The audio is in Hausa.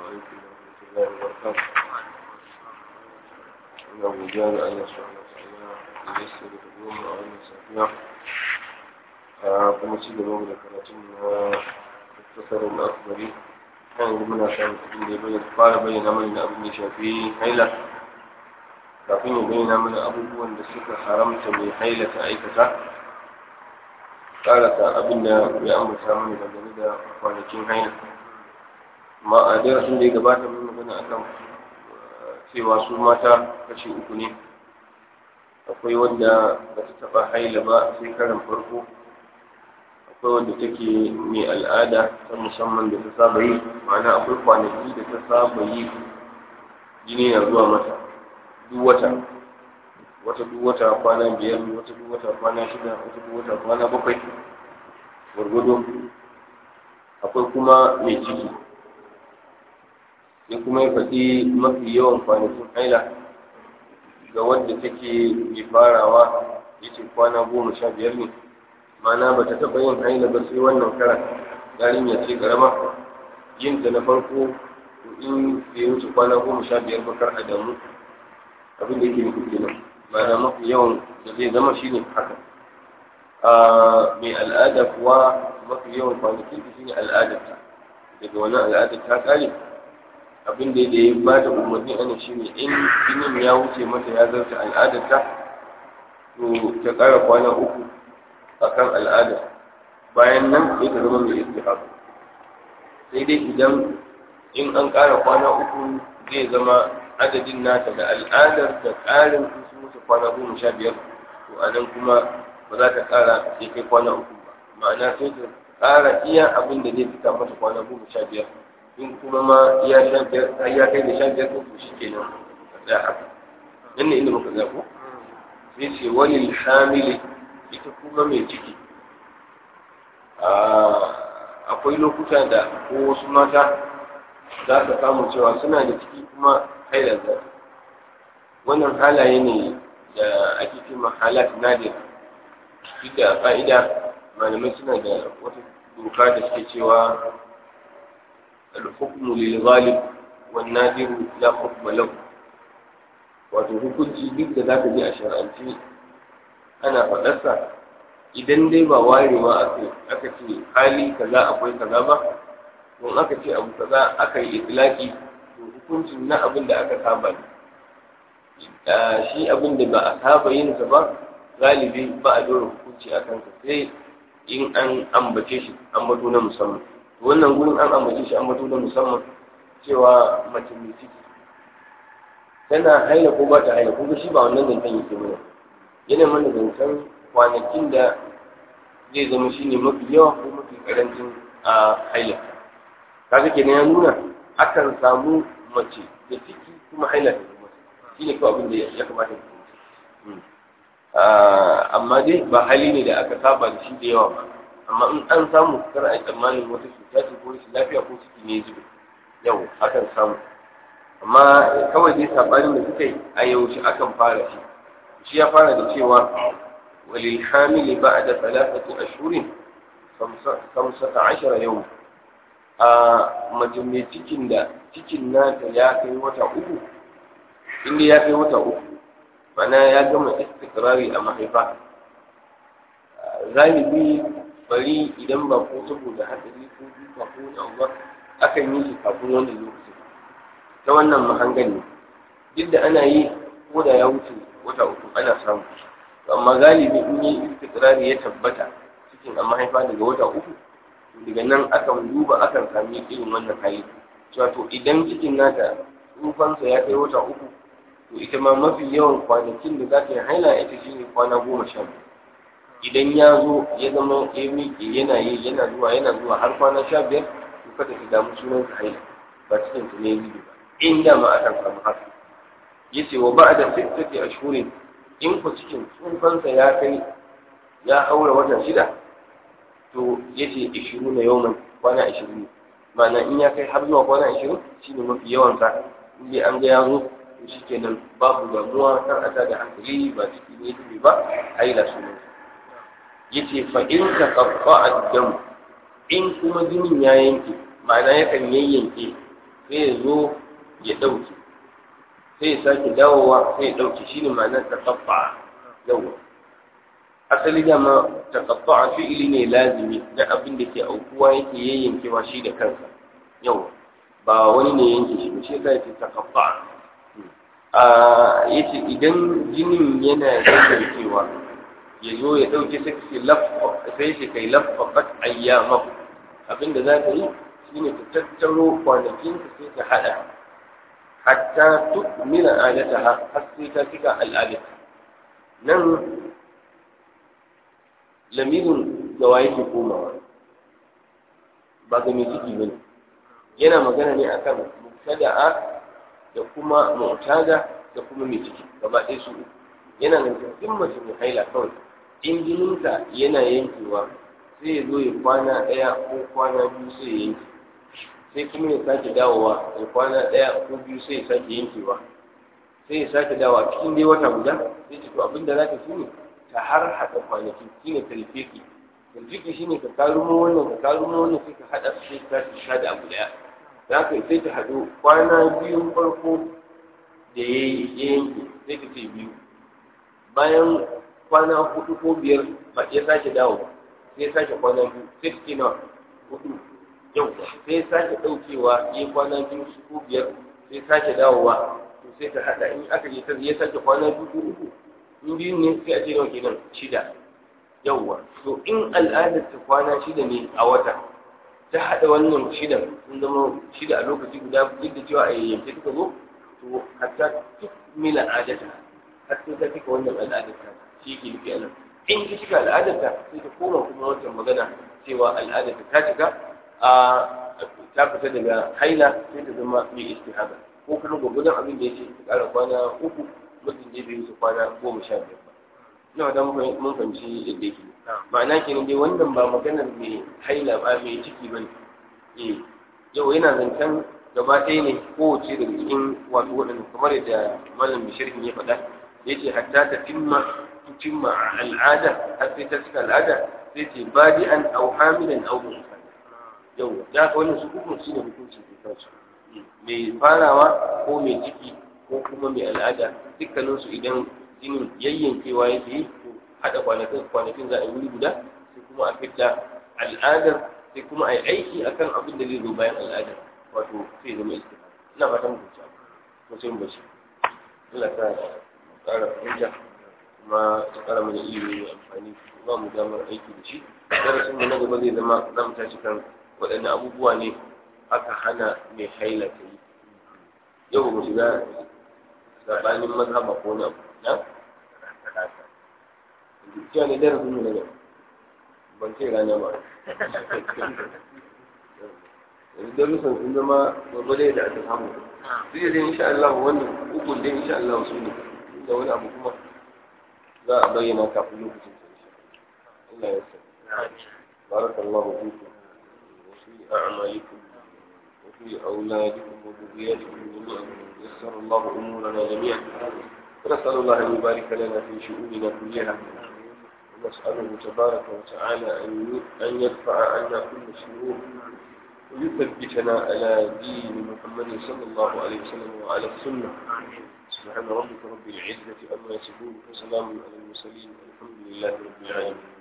عليكم ورحمة الله وبركاته أنا أبو جابر الله سبحانه وتعالى ييسر الأمور وأن يسافيها kuma ci gaba da karatun na tasarar akbari kan yanzu muna samun abin da ya bayyana fara bayyana mana na abin da shafi haila kafin ya bayyana mana abubuwan da suka haramta mai haila ta aikata karasa abin da ya ambata mana dangane da kwanakin haila amma a darasin da ya gabata mun magana akan cewa su mata kashi uku ne akwai wanda ba ta taɓa haila ba sai karan farko akwai wanda take mai al'ada ta musamman da ta saba yi ma'ana akwai kwanaki da ta saba yi jini na zuwa mata duk wata wata duk wata kwana biyar wata duk wata kwana shida wata duk wata kwana bakwai gwargwado akwai kuma mai ciki ya kuma ya faɗi mafi yawan kwanakin haila ga wadda take mai farawa ya ce kwana goma sha biyar ne mana ba ta taɓa yin haila ba sai wannan karan yarinya ce karama yin ta na farko in bai wuce kwana goma sha biyar ba kar a damu abin da yake nufi kenan mana mafi yawan da zai zama shine haka a mai al'ada kuwa mafi yawan kwanakin ta shine al'adarta daga wannan al'adar ta kare abin da ya ba da umarni ana shine in jinin ya wuce mata ya zarta al'adarta to ta ƙara kwana uku akan al'ada bayan nan sai ta zama mai istihab sai dai idan in an ƙara kwana uku zai zama adadin nata da al'adar da ƙarin sun wuce kwana goma sha biyar to a nan kuma ba za ta ƙara sai kai kwana uku ba ma'ana sai ta ƙara iya abin da zai fita mata kwana goma sha biyar in kuma ma iya sha biyar ya kai da sha biyar to shi kenan ka tsaya haka nan ne inda muka tsaya ko sai ce wani hamili ita kuma mai ciki akwai lokuta da ko wasu mata za ka samu cewa suna da ciki kuma hailar za wannan halaye ne da ake ce halat nadir duk da fa'ida malamai suna da wata doka da suke cewa al-hukmu lil ghalib wan nadir la hukma lahu wato hukunci duk da zaka ji a shar'anci ana faɗarsa idan dai ba warewa aka aka ce hali kaza akwai kaza ba don aka ce abu kaza aka yi itlaki to hukuncin na abin da aka saba ne shi abin da ba a saba yin sa ba galibi ba a dora hukunci a kansa sai in an ambace shi ambato na musamman wannan gurin an ambace shi ambato na musamman cewa mace mai ciki tana haila ko ba ta haila ko shi ba wannan zancen yake mana yana mana zancen kwanakin da zai zama shi ne mafi yawa ko mafi karancin a haila kaga kenan ya nuna akan samu mace da ciki kuma haila ta zama shi ne kawai abin da ya kamata ku amma dai ba hali ne da aka saba da shi da yawa ba amma in an samu kar a yi tsammanin wata cuta ce ko rashin lafiya ko ciki ne zube yau akan samu amma kawai dai sabanin da suka yi a yaushe akan fara shi shi ya fara da cewa walil hamili ba'da thalathati ashhurin khamsata ashara yau a mace mai cikin da cikin nata ya kai wata uku inda ya kai wata uku mana ya gama istikrari a mahaifa zalibi bari idan ba ko saboda hatsari ko duka ko wani abu ba akan yi shi kafin wannan lokaci ta wannan mahangan ne duk da ana yi ko da ya wuce wata uku ana samu amma galibi in yi istikrari ya tabbata cikin a mahaifa daga wata uku daga nan akan duba akan sami irin wannan hali cewa to idan cikin nata tsufansa ya kai wata uku to ita ma mafi yawan kwanakin da za ta yi haila ita shine kwana goma sha biyu idan ya zo ya zama ya miƙe yana yi yana zuwa yana zuwa har kwana sha biyar to kada ki damu sunan ka haila ba cikin ta ne yi ba in da ma akan samu haka yace wa ba'da sittati ashhurin in ku cikin tsufansa ya kai ya haura wata shida to yace 20 yawman kwana 20 ma'ana in ya kai har zuwa kwana 20 shine mafi yawan sa in dai an ga ya zo to shikenan babu damuwa kar a da hankali ba ciki ne dubi ba haila sunan yace fa in ka qaffa ad-dam in kuma jinin ya yanke ma'ana yakan yayyanke sai ya zo ya ɗauke sai ya sake dawowa sai ya ɗauke shi ne ma'anar taƙaɓa yawa asali dama taƙaɓa fi'ili ne lazimi na abin da ke aukuwa yake yayyankewa shi da kansa yawa ba wani ne yanke shi ba shi yasa yake taƙaɓa a yace idan jinin yana yayyankewa ya zo ya ɗauke sai shi kai lafafat ayyamahu abinda za ka yi shine ka tattaro kwanakinka sai ka haɗa hatta tukmila adataha har sai ta cika al'adata nan lamirin da wa yake komawa ba ga mai ciki bane yana magana ne akan mubtada'a da kuma mu'tada da kuma mai ciki gaba ɗaya su yana nan in mace mai haila kawai in jininka yana yankewa sai ya zo ya kwana ɗaya ko kwana biyu sai ya yanke sai kuma ya sake dawowa ya kwana ɗaya ko biyu sai ya sake yankewa sai ya sake dawowa cikin dai wata guda sai ce to abin da za ka shine ta har haɗa kwanaki shine talfiki talfiki shine ka karumo wannan ka karumo wannan sai ka haɗa su sai ka sha da abu ɗaya za ka sai ta haɗu kwana biyu farko da ya yanke sai ka ce biyu bayan kwana hudu ko biyar ba ya sake dawo sai ya sake kwana biyu sai ka ce na hudu yau sai ya sake ɗaukewa ya kwana biyu ko biyar sai sake dawowa to sai ta haɗa in aka je ta ya sake kwana biyu ko uku in biyu ne sai a ce nawa kenan shida yawwa to in al'adar ta kwana shida ne a wata ta haɗa wannan shidan sun zama shida a lokaci guda duk da cewa a yayyanke suka zo to hatta duk mila adata har sai ta cika wannan al'adar ta shi ke nufi a nan in ta cika al'adar ta sai ta koma kuma wancan magana cewa al'adar ta ta cika a ta fita daga haila sai ta zama mai istihaba ko kuma gwagwadon abin da ya ce ta ƙara kwana uku mutum da bai wuce kwana goma sha biyar ba ina da mun fahimci yadda yake ma'ana kenan dai wannan ba maganar mai haila ba mai ciki ba ne eh yau yana zancen gaba ɗaya ne kowace daga cikin wato waɗanda kamar yadda malam bishirkin ya faɗa ya ce hatta ta timma timma al'ada har sai ta cika al'ada sai ce badi'an au hamilan au musa yau da ka wannan su hukunci shi ne hukuncin ke kansu mai farawa ko mai ciki ko kuma mai al'ada dukkaninsu idan jinin yayyankewa yake yi to haɗa kwanakin kwanakin za a yi wuri guda sai kuma a fita al'adar sai kuma a yi aiki akan abin da zai zo bayan al'adar wato sai zama iska ina fatan mu ci ko sai mu bashi Allah ta ƙara fahimta kuma ta ƙara mana ilimi mai amfani ba mu damar aiki da shi darasin mu na gaba zai zama za mu tashi kan waɗanne abubuwa ne aka hana mai haila ta yi yau mu shiga sabanin mazhaba ko na na cewa ne darasin mu na gaba ban ce rana ba yanzu darussan sun zama gwargwade da aka samu duk da insha Allah wannan ukun dai insha Allah su ne da wani abu kuma za a bayyana kafin lokacin sa Allah ya sa barakallahu fikum wa fi a'malikum wa fi auladikum wa dhurriyyatikum jami'an yassara Allah umurana jami'an ونسأل الله أن يبارك لنا في شؤوننا كلها ونسأله تبارك وتعالى أن يدفع عنا كل شرور ويثبتنا على دين محمد صلى الله عليه وسلم وعلى السنة سبحان ربك رب العزة أما يصفون وسلام على المرسلين الحمد لله رب العالمين